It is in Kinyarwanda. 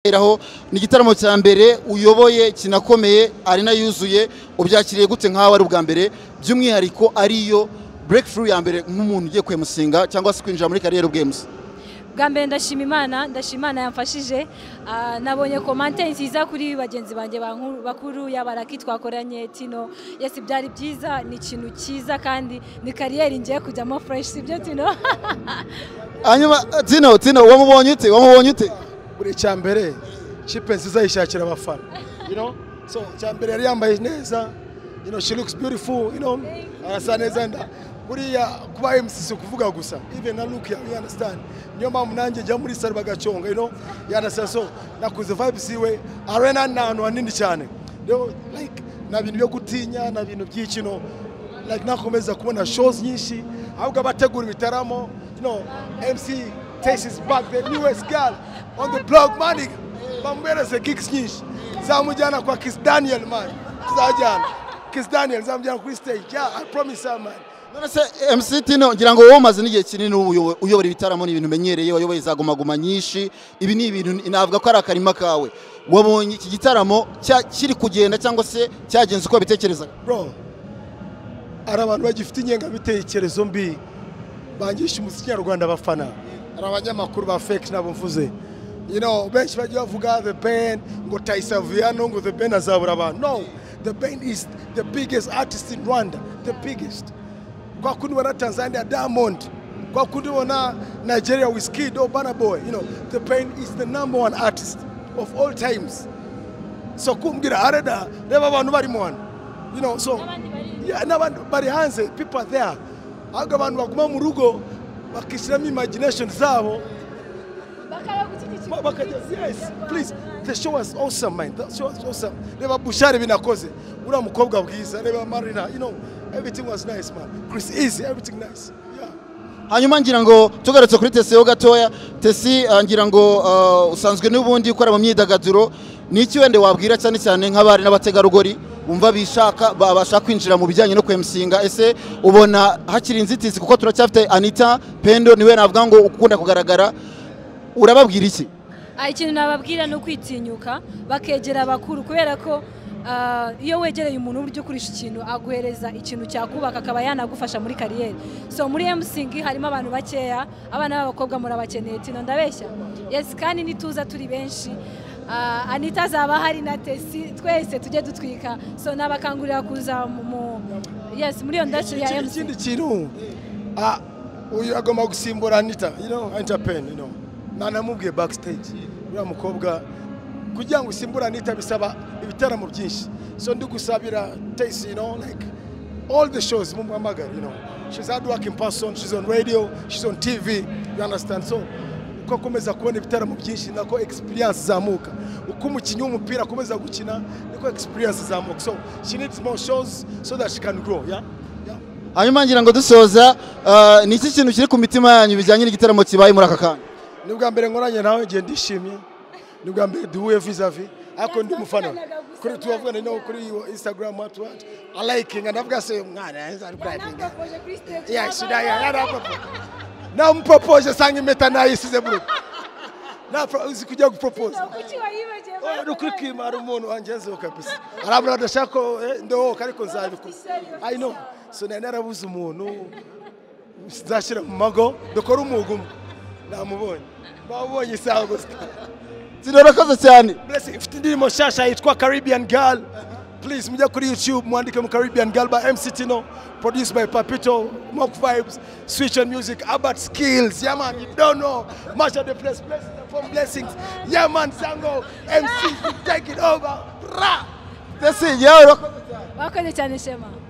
kuberaho ni igitaramo cya mbere uyoboye kinakomeye arena yuzuye ubyakiriye gute nkaho ari ubwa mbere by'umwihariko ariyo breakthrough ya mbere nk'umuntu ugiye kwemusinga cyangwa se kwinjira muri kariyeri games bwa mbere ndashima imana ndashima imana yamfashije Ah, nabonye komante nziza kuri bagenzi banjye bankuru- bakuru yaba raki twakoranye tino yesi byari byiza ni ikintu cyiza kandi ni kariyeri ngiye kujyamo fureshi sibyo tino hanyuma tino tino wamubonye ute wamubonye ute buri icya mbere kipe nziza yishakira abafana you know? so icya mbere yari yambaye neza you know, she looks beautiful you know? arasa neza nda buriya kuba mc si ukuvuga gusa even na look yawe you understand niyo mpamvu nanjye njya muri salo bagaconga you know? you understand so nakuze vibes iwe arena ni ahantu hanini cyane rero like nta bintu byo gutinya nta bintu by'iki no like nakomeza kubona shows nyinshi ahubwo abategura ibitaramo you know, mc takes his back the newest girl on the blog mani bamwereze gigs nyinshi zamujyana kwa Kiss Daniel man tuzajyana Kiss Daniel zamujyana kuri stage yeah I promise her man none se mc tino ngira ngo wowe umaze n'igihe kinini uyobo- uyobora ibitaramo ni ibintu umenyereye wayoboye za gumaguma nyinshi ibi ni ibintu navuga ko ari akarima kawe wabonye iki gitaramo cya- kiri kugenda cyangwa se cyagenze uko wabitekerezaga bro ari abantu bagifite ingengabitekerezo mbi bangisha umuziki nyarwanda abafana hari abanyamakuru ba fake nabo mvuze you know benshi bajya bavuga the band ngo tayisaviano ngo the band azabura abantu no the band is the biggest artist in rwanda the biggest kwa kundi ubona tanzania diamond kwa kundi ubona nigeria wizkid or burna boy you know the band is the number one artist of all times so kumbwira areda reba abantu barimo hano you know so Yeah, n'abandi bari hanze people are there ahubwo abantu baguma mu rugo bakishyiramo imagination zabo Ba- bakajya yes please the show was awesome man the show was awesome reba bushari binakoze uriya mukobwa bwiza reba marina you know everything was nice man chris easy everything nice yeah hanyuma ngira ngo tugarutse kuri tesi ho gatoya tesi ah, ngira ngo ah, usanzwe n'ubundi ukora mu myidagaduro ni iki wenda wabwira cyane cyane nk'abari n'abategarugori bumva bishaka babasha kwinjira mu bijyanye no kwemusinga ese ubona hakiri inzitizi kuko turacyafite anita pendo niwe navuga ngo ukunda kugaragara urababwira iki Ah, ikintu nababwira ni ukwitinyuka bakegera abakuru kubera ko ah, iyo wegereye umuntu buryo ukurisha ikintu aguhereza ikintu cyakubaka akaba yanagufasha muri kariyeri so muri mcg harimo abantu bakeya abana b'abakobwa murabakeneye tino ndabeshya yes kandi nituza turi benshi Ah, anita azaba ahari na tesi twese tujye dutwika so nabakangurira kuza mu- mu yes muri iyo ndashe ya Ikindi- mcg ikindi kintu ah, uyu agomba gusimbura anita you know anita pen you know nanamubwiye backstage uriya mukobwa kugira ngo usimbure anita bisaba ibitaramo byinshi so ndi gusabira tayisi you know like all the shows mumuhamagara you know she's hard working person she's on radio she's on tv you understand so uko akomeza kubona ibitaramo byinshi nako experience izamuka uko umukinnyi w'umupira akomeza gukina niko experience izamuka so she needs more shows so that she can grow yeah yeah hanyuma ngira ngo dusoza ah, ni iki kintu kiri ku mitima yanyu bijyanye n'igitaramo kibaye muri aka kanya ni ubwa mbere nkoranye nawe ngiye ndishimye ni ubwa mbere duhuye vizavi ariko ndi umufana kuri turavugana no kuri instagram what what i like nga ndavuga se umwana yanze ari kwipinga yeah should i yara papa na mpropoje sanga impeta nayisize buru na pro- uzi kujya gupropose Oh, ni ukuri kwimara umuntu wangezeho kabisa arabura adashaka ko eh, ndohoka ariko nzabikora i know so nari narabuze umuntu nzashyira mu mago dukora umwuga umwe namubonye bawubonye isaha gusa zirorokoze cyane Blessing ifite indirimbo nshyashya yitwa Caribbean Girl. Please mujya kuri YouTube mwandike mu Caribbean Girl by MC Tino, produced by Papito, Mock Vibes, Switch on Music, Abbott Skills, yeah man, you don't know, much of the place, blessings upon blessings, yeah man, Zango, MC, you take it over, Rah! tesi yawe urakoze cyane. wakoze cyane shema